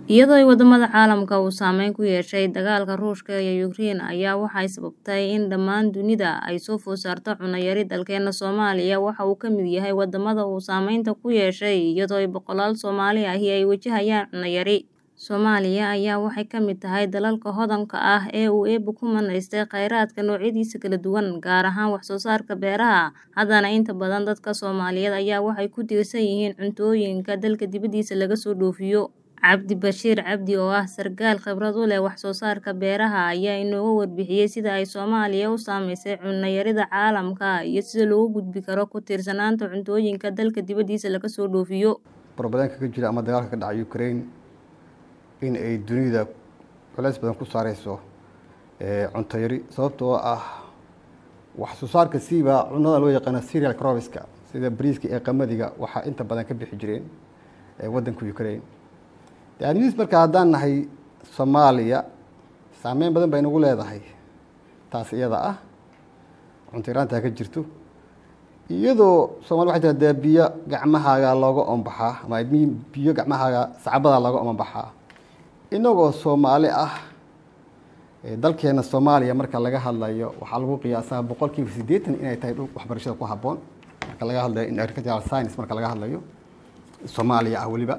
Iyadoo ay wadamada caalamka uu saameyn ku yeeshay dagaalka Ruushka iyo Ukraine ayaa waxay sababtay in dhammaan dunida ay soo food saarto cunno yari dalkeena Soomaaliya waxa uu ka mid yahay wadamada uu saameynta ku yeeshay iyadoo ay boqolaal Soomaali ahi ay wajahayaan cunno yari. Soomaaliya ayaa waxay ka mid tahay dalalka hodanka ah ee uu Eebbe ku manaystay kheyraadka noocyadiisa kala duwan, gaar ahaan wax soo saarka beeraha. Haddana inta badan dadka Soomaaliyeed ayaa waxay ku tiirsan yihiin cuntooyinka dalka dibadiisa laga soo dhoofiyo. Cabdi Bashiir Cabdi oo ah sarkaal khibrad u leh wax soo saarka beeraha ayaa inooga warbixiyay sida ay Soomaaliya u saameysay cunno yarida caalamka iyo sida looga gudbi karo ku tiirsanaanta cuntooyinka dalka dibadiisa laga soo dhoofiyo. Barbadanka ka jira ama dagaalka ka dhacay Ukraine in ay dunida culays badan ku saareyso cunto yari sababtoo ah wax soo saarka siiba cunnada loo yaqaano cereal cropska sida bariiska iyo qamadiga waxaa inta badan ka bixi jireen waddanka Ukraine daaniis marka haddaan nahay Soomaaliya saameyn badan bay nagu leedahay taas iyada ah cunto yaraanta ka jirto iyadoo Soomaali waxay jirtaa biyo gacmahaaga looga ombaxaa ama biyo gacmahaaga sacabada looga ombaxaa inagoo Soomaali ah dalkeena Soomaaliya marka laga hadlayo waxaa lagu qiyaasaa boqolkiiba siddeetan inay tahay dhul waxbarashada ku habboon marka laga hadlayo in agricultural science marka laga hadlayo Soomaaliya ah weliba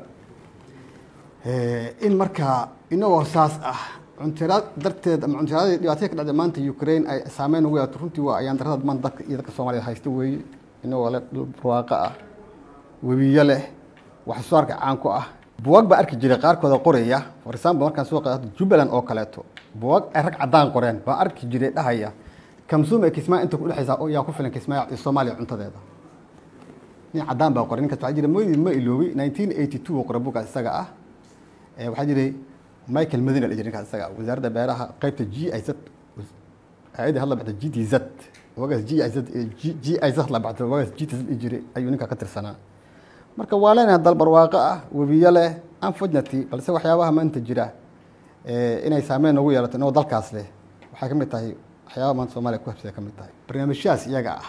in marka inagoo saas ah cuntiraad darteed ama cuntiraadii dhibaatada ka dhacday maanta Ukraine ay saameyn ugu yeelato runtii waa ayaan darrada maanta dadka iyo dadka Soomaaliya haysta weeye inagoo leh dhul barwaaqo ah webiyo leh wax soo saarka caan ku ah buwag baa arki jiray qaarkooda qoraya for example markaan soo qaato Jubbaland oo kaleeto buwag ay rag cadaan qoreen baa arki jiray dhahaya kamsuum ee kismaayo inta ku dhexaysa oo yaa ku filan kismaayo iyo Soomaaliya cuntadeeda nin cadaan baa qoray ninkaas waxaa jira mooyidii ma iloobi 1982 oo qoray buuggaas isaga ah waxaa jiray Michael Medina la jiray ninkaas isaga wasaaradda beeraha qaybta GIZ hay'adda hadla baxda GTZ wagaas GIZ GIZ la baxda wagaas GTZ jiray ayuu ninka ka tirsanaa marka waa leenahay dal barwaaqo ah webiyo leh unfortunately balse waxyaabaha maanta jira inay saameyn ugu yeelato inoo dalkaas leh waxay ka mid tahay waxyaabaha maanta Soomaaliya ku habsay ka mid tahay barnaamijyadas iyaga ah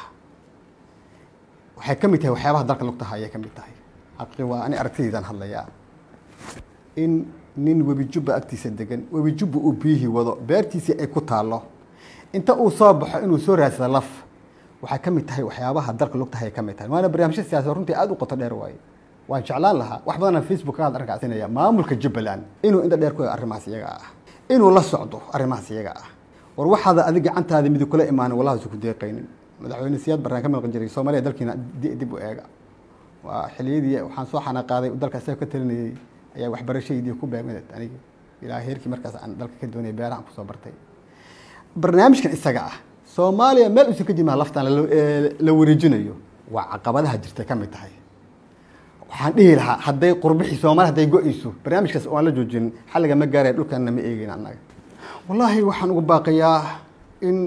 waxay ka mid tahay waxyaabaha dalka lugta haya ka mid tahay xaqi waa ani aragtidaydan hadlayaa in nin webi jubba agtiisa degan webi jubba uu biyihii wado beertiisii ay ku taallo inta uu soo baxo inuu soo raadsado laf waxay ka mid tahay waxyaabaha dalka lugta haya ka mid tahay waana barnaamijyo siyaasad runtii aad u qoto dheer waaye waan jeclaan lahaa wax badan Facebook ka arkacinaya maamulka Jubbaland inuu inta dheer ku arrimahaas iyaga ah inuu la socdo arrimahaas iyaga ah war waxaad adiga gacantaada midib kula imaan wallahi isku deeqaynin madaxweyne siyaad barnaan ka maqan jiray Soomaaliya dalkiina dib u eega waa xiliyadii waxaan soo xana qaaday dalka isaga ka talinayay ayaa waxbarashadeedii ku beegmay aniga ilaa heerkii markaas aan dalka ka doonayay beeraha ku soo bartay barnaamijkan isaga ah Soomaaliya meel uusan ka jimaa laftaan la wareejinayo waa caqabadaha jirta ka mid tahay waxaan dhihi lahaa hadday qurbixii Soomaaliya hadday go'ayso barnaamijkaas oo aan la joojin xalliga ma gaaray dhulkana ma eegin annaga wallaahi waxaan ugu baaqayaa in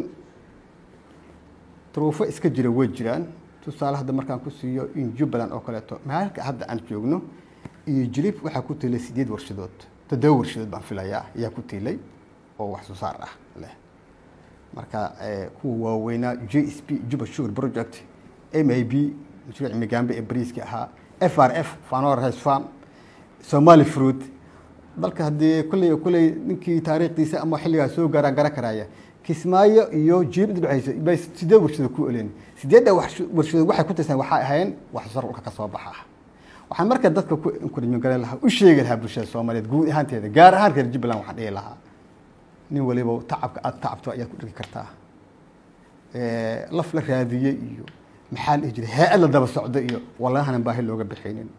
duruufo iska jira way jiraan tusaale hadda markaan ku siiyo in Jubbaland oo kaleeto maalka hadda aan joogno iyo jilib waxaa ku tiilay sideed warshadood toddoba warshadood baan filayaa ayaa ku tiilay oo wax soo saar ah leh marka kuwa waaweynaa JSP Juba Sugar Project MAB mashruuc migaambe ee bariiska ahaa FRF Fanor Rice Farm Somali Fruit dalka haddii kulley kulley ninkii taariikhdiisa ama xilligaas soo gaaraan garan karaya kismaayo iyo jiib inta dhexaysa bay sideed warshadood ku oleen sideedda warshadood waxay ku tirsan waxay ahaayeen wax soo saar dhulka ka soo baxa waxaan marka dadka ku encouragement garan lahaa u sheegi lahaa bulshada Soomaaliyeed guud ahaanteeda gaar ahaan reer Jubbaland waxaan dhihi lahaa nin waliba tacabka aad tacabto ayaad ku dhigi kartaa laf la raadiyey iyo maxaa la dhihi jiray hay-ad la daba socdo iyo wallaahanan baahi looga bixinin